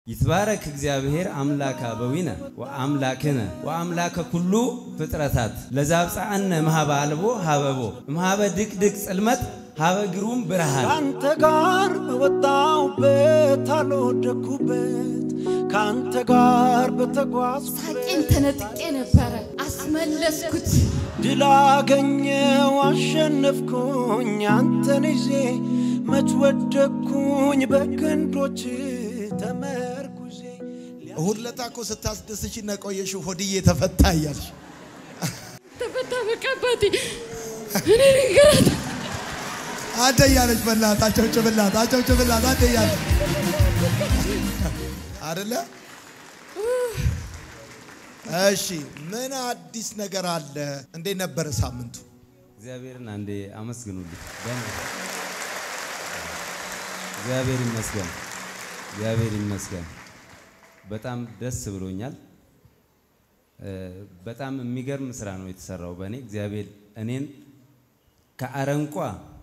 ይትባረክ እግዚአብሔር አምላከ አበዊነ ወአምላክነ ወአምላከ ኩሉ ፍጥረታት ለዛብፃአነ እምሃበ አልቦ ሀበቦ እምሃበ ድቅድቅ ጽልመት ሀበ ግሩም ብርሃን ከአንተ ጋር በወጣሁበት አልወደኩበት ከአንተ ጋር በተጓዝኩበት ሳቄን ተነጥቄ ነበረ፣ አስመለስኩት። ድል አገኘው አሸነፍኩኝ አንተን ይዤ መች ወደኩኝ በክንዶች ተመርኩዤ እሁድ ለታ እኮ ስታስደስች ነቆየሽ ሆድዬ ተፈታ እያልሽ ተፈታ በቃ አባቴ እኔ ንገራት አንተ እያለች በላት አጨብጭብላት አጨብጭብላት አንተ እያለች አደለ እሺ ምን አዲስ ነገር አለ እንዴት ነበረ ሳምንቱ እግዚአብሔርን አንዴ አመስግኑልኝ። በእኔ እግዚአብሔር ይመስገን፣ እግዚአብሔር ይመስገን። በጣም ደስ ብሎኛል። እ፣ በጣም የሚገርም ስራ ነው የተሰራው በእኔ እግዚአብሔር እኔን ከአረንቋ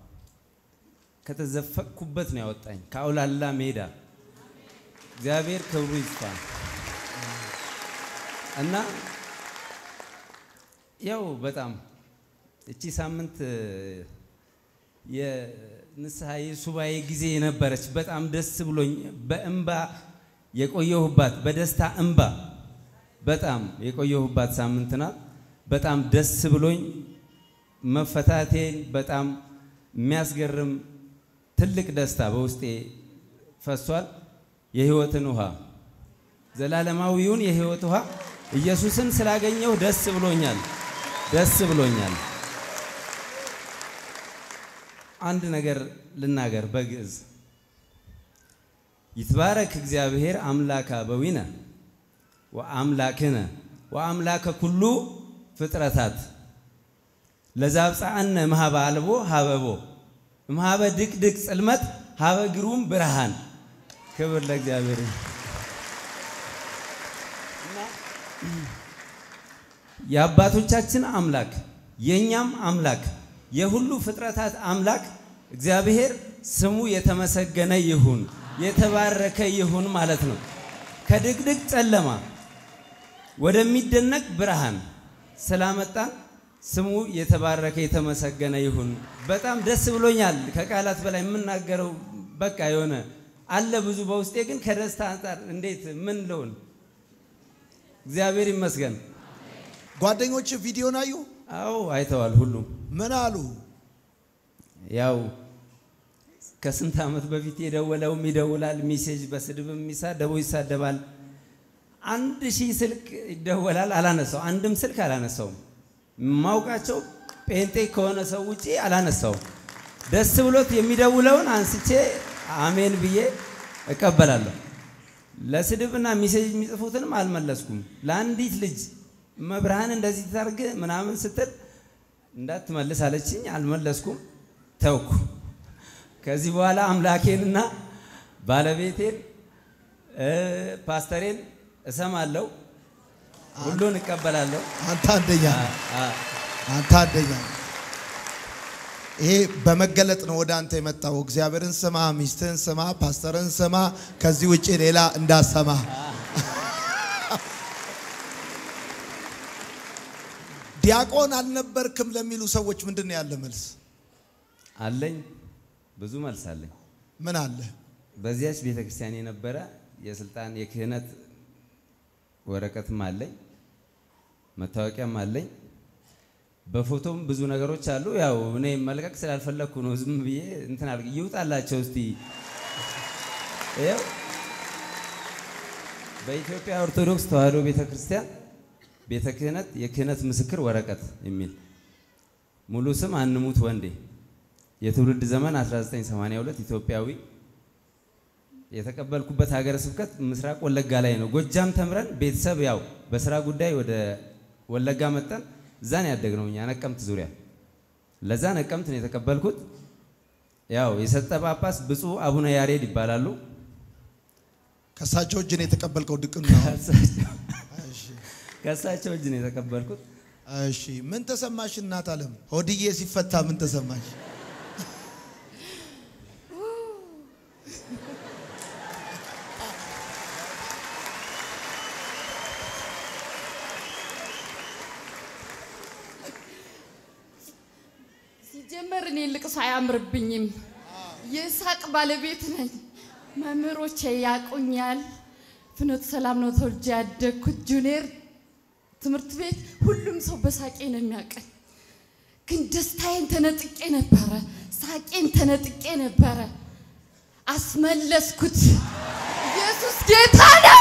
ከተዘፈቅኩበት ነው ያወጣኝ ከአውላላ ሜዳ እግዚአብሔር ክብሩ ይስፋ እና ያው በጣም እቺ ሳምንት የንስሐ የሱባኤ ጊዜ የነበረች በጣም ደስ ብሎኝ በእንባ የቆየሁባት በደስታ እንባ በጣም የቆየሁባት ሳምንት ናት። በጣም ደስ ብሎኝ መፈታቴን በጣም የሚያስገርም ትልቅ ደስታ በውስጤ ፈሷል። የህይወትን ውሃ ዘላለማዊውን የህይወት ውሃ ኢየሱስን ስላገኘው ደስ ብሎኛል፣ ደስ ብሎኛል። አንድ ነገር ልናገር በግዕዝ ይትባረክ እግዚአብሔር አምላከ አበዊነ ወአምላክነ ወአምላከ ኩሉ ፍጥረታት ለዛብፃአነ እምሃበ አልቦ ሀበቦ እምሃበ ድቅድቅ ጽልመት ሀበ ግሩም ብርሃን። ክብር ለእግዚአብሔር ይሁን። የአባቶቻችን አምላክ የእኛም አምላክ የሁሉ ፍጥረታት አምላክ እግዚአብሔር ስሙ የተመሰገነ ይሁን የተባረከ ይሁን ማለት ነው። ከድቅድቅ ጨለማ ወደሚደነቅ ብርሃን ስላመጣን ስሙ የተባረከ የተመሰገነ ይሁን። በጣም ደስ ብሎኛል። ከቃላት በላይ የምናገረው በቃ የሆነ አለ ብዙ በውስጤ ግን ከደስታ አንጻር እንዴት ምን ልሆን? እግዚአብሔር ይመስገን። ጓደኞች ቪዲዮን አዩ አዎ አይተዋል ሁሉም ምን አሉ ያው ከስንት ዓመት በፊት የደወለውም ይደውላል፣ ሚሴጅ በስድብም የሚሳደበው ይሳደባል። አንድ ሺህ ስልክ ይደወላል፣ አላነሳው። አንድም ስልክ አላነሳውም። የማውቃቸው ጴንጤ ከሆነ ሰው ውጪ አላነሳውም። ደስ ብሎት የሚደውለውን አንስቼ አሜን ብዬ እቀበላለሁ። ለስድብና ሚሴጅ የሚጽፉትንም አልመለስኩም። ለአንዲት ልጅ መብርሃን እንደዚህ ታርግ ምናምን ስትል እንዳትመልስ አለችኝ። አልመለስኩም፣ ተውኩ። ከዚህ በኋላ አምላኬንና ባለቤቴን እ፣ ፓስተሬን እሰማለሁ፣ ሁሉን እቀበላለሁ። አንተ አንደኛ አ- አ- አንተ አንደኛ ይሄ በመገለጥ ነው ወደ አንተ የመጣው እግዚአብሔርን ስማ ሚስትህን ስማ ፓስተርን ስማ ከዚህ ውጭ ሌላ እንዳሰማ ዲያቆን አልነበርክም ለሚሉ ሰዎች ምንድን ነው ያለ መልስ አለኝ ብዙ መልስ አለኝ። ምን አለ በዚያች ቤተ ክርስቲያን የነበረ የስልጣን የክህነት ወረቀትም አለኝ፣ መታወቂያም አለኝ። በፎቶም ብዙ ነገሮች አሉ። ያው እኔ መልቀቅ ስላልፈለግኩ ነው ዝም ብዬ እንትን አድርግ ይውጣላቸው እስቲ። ይኸው በኢትዮጵያ ኦርቶዶክስ ተዋሕዶ ቤተ ክርስቲያን ቤተ ክህነት የክህነት ምስክር ወረቀት የሚል ሙሉ ስም አንሙት ወንዴ የትውልድ ዘመን 1982 ኢትዮጵያዊ የተቀበልኩበት ሀገረ ስብከት ምስራቅ ወለጋ ላይ ነው። ጎጃም ተምረን ቤተሰብ ያው በስራ ጉዳይ ወደ ወለጋ መጠን እዛን ያደግነው እኛ ነቀምት ዙሪያ። ለዛ ነቀምት ነው የተቀበልኩት። ያው የሰጠ ጳጳስ ብፁዕ አቡነ ያሬድ ይባላሉ። ከእሳቸው እጅ ነው የተቀበልከው ድቅን ነው ከእሳቸው- ከእሳቸው እጅ ነው የተቀበልኩት። እሺ ምን ተሰማሽ እናት አለም ሆድዬ ሲፈታ ምን ተሰማሽ ሲጀመር እኔ ልቅሶ አያምርብኝም። የሳቅ ባለቤት ነኝ። መምህሮቼ ያቁኛል። ፍኖተ ሰላም ነው ተወልጄ ያደግኩት። ጁኒየር ትምህርት ቤት ሁሉም ሰው በሳቄ ነው የሚያቀኝ። ግን ደስታዬን ተነጥቄ ነበረ፣ ሳቄን ተነጥቄ ነበረ። አስመለስኩት። ኢየሱስ ጌታ ነው።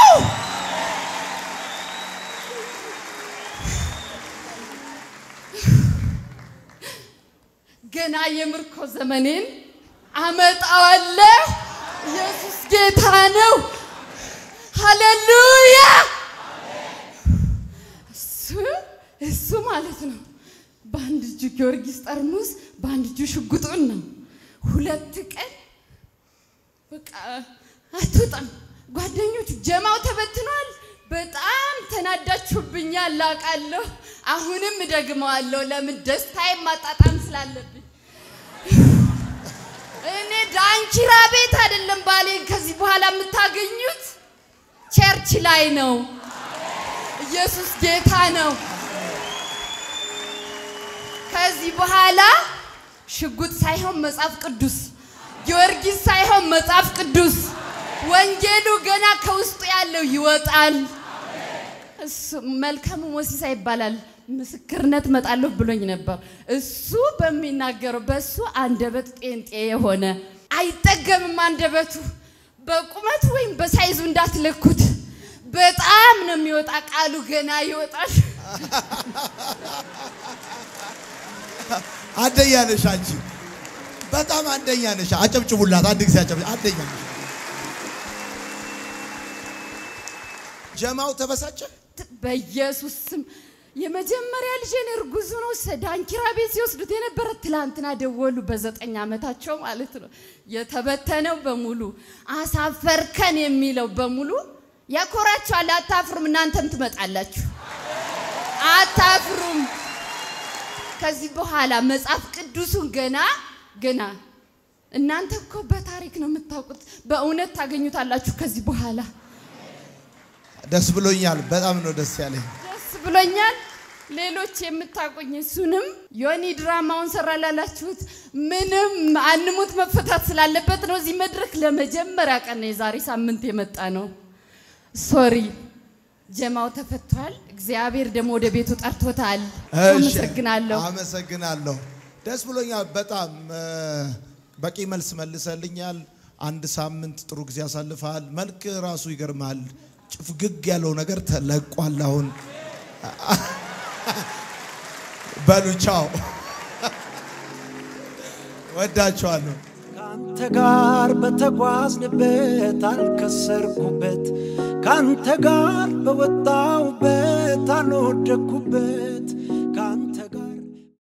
ገና የምርኮ ዘመኔን አመጣዋለሁ። ኢየሱስ ጌታ ነው። ሃሌሉያ! እሱ እሱ ማለት ነው። በአንድ እጁ ጊዮርጊስ ጠርሙስ፣ በአንድ እጁ ሽጉጡን ነው። ሁለት ቀን በቃ አትወጣም። ጓደኞቹ ጀማው ተበትኗል። በጣም ተናዳችሁብኛል ላቃለሁ። አሁንም እደግመዋለሁ። ለምን ደስታዬን ማጣጣም ስላለብኝ። እኔ ዳንኪራ ቤት አይደለም ባሌን ከዚህ በኋላ የምታገኙት ቸርች ላይ ነው። ኢየሱስ ጌታ ነው። ከዚህ በኋላ ሽጉጥ ሳይሆን መጽሐፍ ቅዱስ፣ ጊዮርጊስ ሳይሆን መጽሐፍ ቅዱስ፣ ወንጌሉ ገና ከውስጡ ያለው ይወጣል። እሱ መልካሙ ሞሲሳ ይባላል። ምስክርነት መጣለሁ ብሎኝ ነበር። እሱ በሚናገረው በእሱ አንደበት ጴንጤ የሆነ አይጠገምም አንደበቱ። በቁመቱ ወይም በሳይዙ እንዳትለኩት። በጣም ነው የሚወጣ ቃሉ ገና ይወጣል። አንደኛ ነሽ አንቺ፣ በጣም አንደኛ ነሽ። አጨብጭቡላት አንድ ጊዜ አጨብጭ። አንደኛ ነሽ። ጀማው ተበሳጨ። በኢየሱስ ስም የመጀመሪያ ልጄን እርጉዝ ነው ዳንኪራ ቤት ሲወስዱት የነበረ ትላንትና ደወሉ። በዘጠኝ ዓመታቸው ማለት ነው። የተበተነው በሙሉ አሳፈርከን የሚለው በሙሉ ያኮራችኋል። አታፍሩም? እናንተም ትመጣላችሁ። አታፍሩም? ከዚህ በኋላ መጽሐፍ ቅዱሱን ገና ገና እናንተ እኮ በታሪክ ነው የምታውቁት። በእውነት ታገኙታላችሁ ከዚህ በኋላ ደስ ብሎኛል። በጣም ነው ደስ ያለኝ። ደስ ብሎኛል። ሌሎች የምታውቁኝ እሱንም ዮኒ ድራማውን ሰራ ላላችሁት ምንም አንሙት መፈታት ስላለበት ነው። እዚህ መድረክ ለመጀመሪያ ቀን ነው የዛሬ ሳምንት የመጣ ነው። ሶሪ ጀማው ተፈቷል። እግዚአብሔር ደግሞ ወደ ቤቱ ጠርቶታል። እሺ፣ አመሰግናለሁ። አመሰግናለሁ። ደስ ብሎኛል በጣም እ፣ በቂ መልስ መልሰልኛል። አንድ ሳምንት ጥሩ ጊዜ ያሳልፈሃል። መልክ ራሱ ይገርማል። ጭፍግግ ያለው ነገር ተለቋል። አሁን በሉ ቻው፣ ወዳችኋለሁ። ከአንተ ጋር በተጓዝንበት አልከሰርኩበት፣ ከአንተ ጋር በወጣውበት አልወደኩበት፣